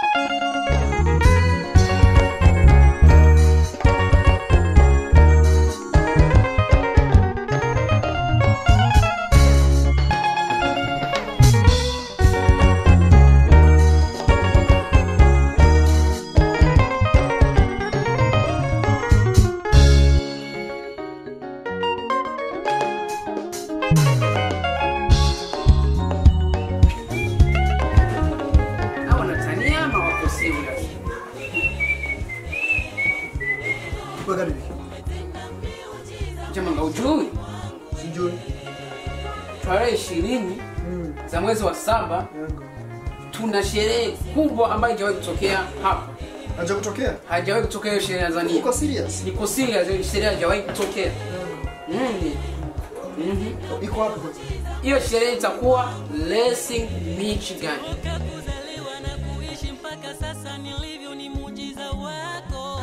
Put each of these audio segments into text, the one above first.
Hawa wanatania ama wako serious? Weka bibi. Jamaa ujui Sijui. tarehe ishirini Mm. za mwezi wa saba Yangu. tuna sherehe kubwa ambayo haijawahi kutokea hapa, Haja kutokea? haijawahi kutokea hiyo sherehe Tanzania. Uko serious? Niko serious, hiyo sherehe haijawahi kutokea. Mm. Mhm. Iko wapi kwanza? Hiyo sherehe itakuwa Lessing, Michigan. kuzaliwa na kuishi mpaka sasa nilivyo ni muujiza wako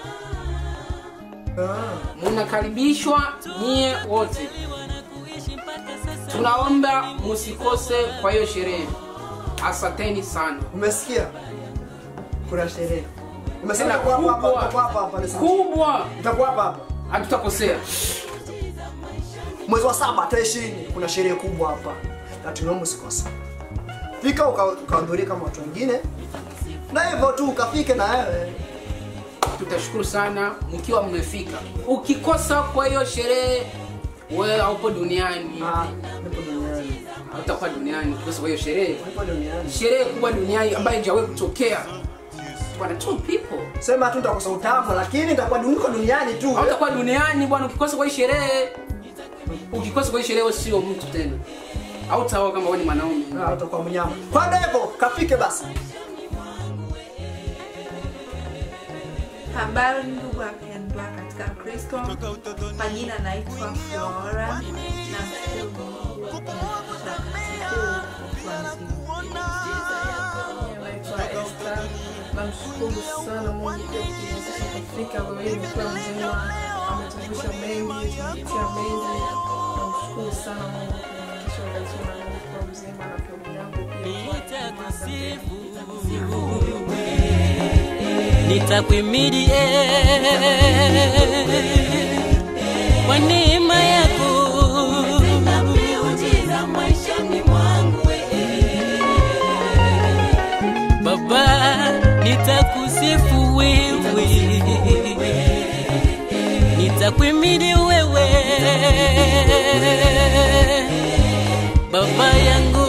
Ah. Mnakaribishwa nyie wote, kuishi mpaka sasa tunaomba musikose kwa hiyo sherehe. Asanteni sana. Umesikia? Kuna sherehe. Umesema Tena utakuwa hapa hapa, kubwa. utakuwa hapa hapa. listen. Kubwa, Utakuwa hapa hapa. hatutakosea. Mwezi wa saba tarehe ishirini kuna sherehe kubwa hapa. Na tunaomba usikose. Fika uka- ukahudhuria kama watu wengine. Na hivyo tu ukafike na wewe. Tutashukuru sana mkiwa mmefika. Ukikosa kwa hiyo sherehe, wewe haupo duniani, Ah, nipo duniani. hautakuwa duniani ukikosa kwa hiyo sherehe. Nipo duniani. Sherehe kubwa duniani ambayo haijawahi kutokea. Bwana, two people Sema tu nitakosa utamu lakini nitakuwa niko duniani tu. hautakuwa duniani bwana, ukikosa kwa hii sherehe, ukikosa kwa hii sherehe, wewe sio mtu tena, hautaoa kama wewe ni mwanaume. Ah, utakuwa mnyama. Kwa hivyo kafike basi. Habari ndugu wapendwa katika Kristo, kwa jina naitwa Flora na mshukuru Mungu kwa wakati huu naitwa Esther. Namshukuru sana Mungu pia kutuwezesha kufika leo hii nikiwa mzima, ametuvusha mengi, tumepitia mengi. Namshukuru sana Mungu kuhakikisha lazima na Mungu kwa mzima na familia yangu pia kwa nitakuimidi kwa neema yako maishani mwangu Baba, nitakusifu wewe, nitakuimidi wewe Baba yangu